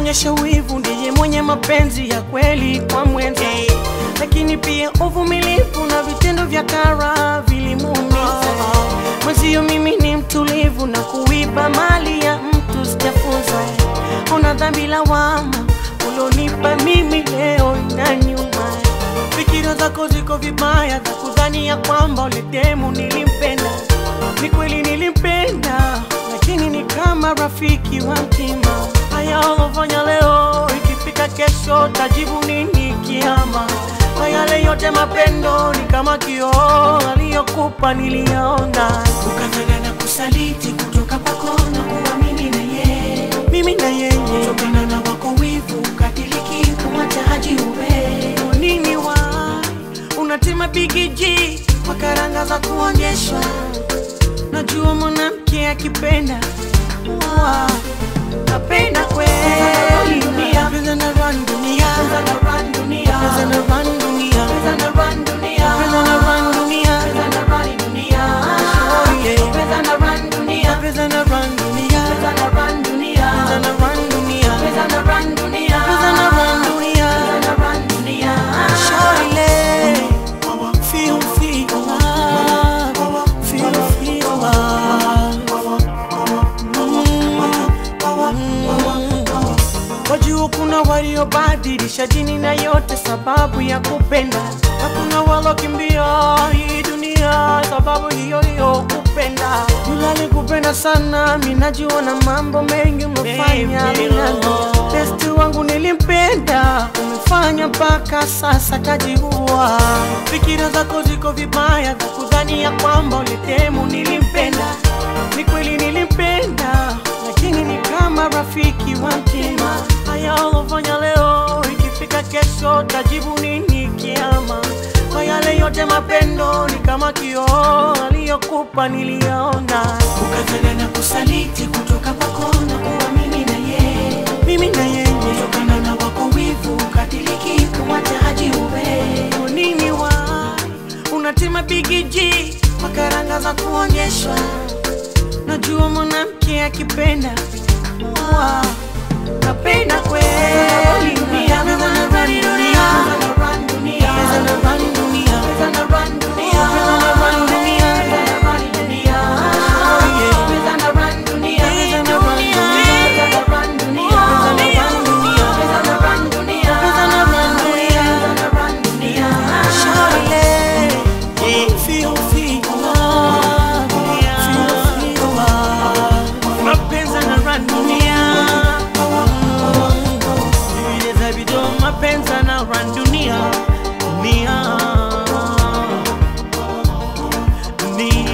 anaonyesha wivu ndiye mwenye mapenzi ya kweli kwa mwenza, lakini pia uvumilivu na vitendo vya kara vilimuumiza mwenzio. Mimi ni mtulivu na kuiba mali ya mtu sijafunza. Una dhambi lawama ulonipa mimi leo inaniuma. Fikira zako ziko vibaya za kudhani ya kwamba ule demu nilimpenda. Ni kweli nilimpenda, lakini ni kama rafiki wa mtima. Haya ulofanya leo, ikifika kesho tajibu nini kiama? Kwa yale yote mapendo ni kama kioo aliyokupa niliyaona, ukafanya na kusaliti kutoka kwako na kuamini na yeye, mimi na yeye kutokana na wako wivu ukadiriki kumwacha haji uwe nini wa unatima bigiji kwa karanga za kuonyeshwa. Najua mwanamke akipenda wa napenda kweli dunia, pesa na run dunia, Pesa na run dunia, pesa na run dunia, pesa na run dunia, pesa na run dunia, pesa na run dunia, Oh, yeah. pesa na run dunia, pesa na run dunia, pesa na run dunia, pesa na run dunia, pesa na run dunia, pesa na run dunia. pesa na run dunia. Shawty, feel, feel love, feel, feel love. Wajua kuna waliobadilisha dini na yote sababu ya kupenda, na kuna walokimbia hii dunia sababu hiyo hiyo kupenda. Yule alikupenda sana, mimi najua na mambo mengi umefanya minano. Besti wangu nilimpenda, umefanya mpaka sasa kajiua. Fikira zako ziko vibaya za kudhani ya kwamba ulitemu nilimpenda. Ni kweli nilimpenda, lakini ni kama rafiki wa mtima. Haya ulofanya leo, ikifika kesho tajibu nini kiama? Kwa yale yote mapendo ni kama kioo aliyokupa niliyaona, ukafanya na kusaliti kutoka kwako na kuamini na yeye, mimi na yeye kutokana na wako wivu ukadiriki kumwacha haji uwe nini wa unatima bigiji kwa karanga za kuonyeshwa. Najua mwanamke akipenda wa napenda kweli dunia, pesa na run dunia, Pesa na run dunia, pesa na run dunia, pesa na run dunia, pesa na run dunia, pesa na run dunia, Oh, yeah. pesa na run dunia, Pesa na run dunia. pesa na run dunia, Pesa na run dunia. pesa na run dunia, Pesa na run dunia. pesa na run dunia. Shawty, feel, feel love, feel, feel love. Mapenzi na dunia. Vile za video, mapenzi na dunia. Dunia. Dunia.